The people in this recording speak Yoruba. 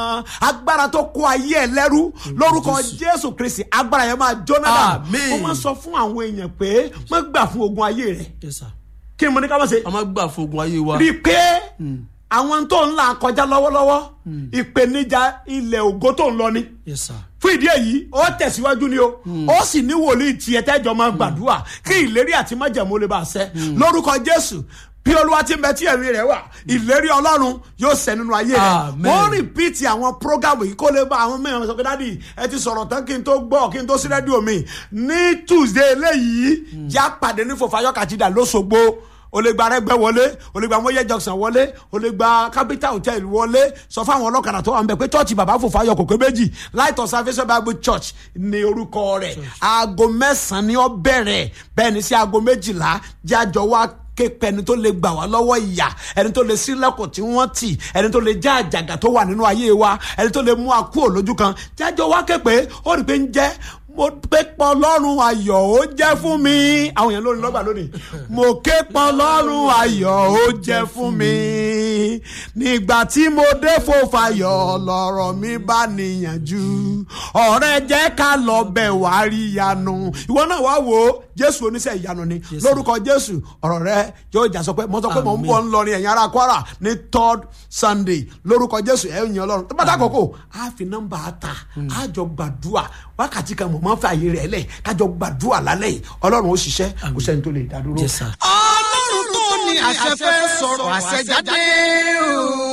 agbára tó kó ayé ẹ lẹ́rú lórúkọ jésù kristi agbára yẹn máa jóná dà Àmín. mo máa sọ fún àwọn èèyàn pé má gbà fún ogun ayé rẹ yes sir kí ni mo ní ká má ṣe a máa gbà fogun ayé wa rí i pé àwọn tó ń là kọjá lọ́wọ́lọ́wọ́ ìpèníjà ilẹ̀ ògo tó ń lọ ni yes sir fún ìdí èyí ó tẹ̀síwájú ni o ó sì ní wòlíì tiẹ̀ tẹ́jọ́ máa gbàdúrà kí ìlérí àti májẹ̀mú lè bá a ṣẹ lórúkọ jésù bí olúwa ti ń bẹ tí ẹ̀mí rẹ̀ wà ìlérí ọlọ́run yóò ṣẹ nínú ayé rẹ̀ Amen. wọ́n rìpíìtì àwọn prógámù yìí kó lè bá àwọn mẹ́rin sọ pé dádì ẹ ti sọ̀rọ̀ tán kí n tó gbọ́ kí n tó sí rédíò mi ní tuesday eléyìí já pàdé ní fòfayọ́ kàtìdà lóṣogbo o lè gba arẹgbẹ wọlé o lè gba mọyẹ junction wọlé o lè gba capital hotel wọlé sọ fún àwọn ọlọ́kadà tó wà ń bẹ pé church bàbá fòfayọ kò pé méjì light of salvation bible church ní orúkọ rẹ̀ aago mẹ́sàn-án ni ó bẹ̀rẹ̀ bẹ́ẹ̀ ni sí aago méjìlá jájọ wá képe ẹni tó lè gbà wá lọ́wọ́ ìyà ẹni tó lè sílẹ̀kùn tí wọ́n tì ẹni tó lè já àjàgà tó wà nínú ayé wa ẹni tó lè mú akú òlójú kan jájọ wá képe ó rí i pé ń jẹ́ mo ké pọn lọ́rùn ayọ̀ ó jẹ́ fún mi àwọn èèyàn lórí lọ́gbà lónìí mo ké pọn lọ́rùn ayọ̀ ó jẹ́ fún mi nígbà tí mo dé fòfayọ̀ lọ́rọ̀ mi bá níyànjú ọ̀rẹ́ jẹ́ ká lọ bẹ̀ wá rí ìyanu ìwọ náà wá wò ó jésù oníṣẹ́ ìyanu ni lórúkọ jésù ọ̀rọ̀ rẹ yóò jà sọ pé mo sọ pé mo ń bọ̀ ń lọ ní ẹ̀yìn ara kwara ní third sunday lórúkọ jésù ẹ̀ ń yan ọlọ́run tó bá dá kókó á fi nọ́mbà ta á jọ gbàdúrà wákàtí kan mọ̀ máa ń fa àyè rẹ̀ lẹ̀ kájọ gbàdúrà lálẹ́ yìí ọlọ́run ó ṣiṣẹ́ kò sẹ́ni tó lè dá dúró. yes sir. ọlọ́run tó ní àṣẹ fẹ́ sọ̀rọ̀ àṣẹ jáde o.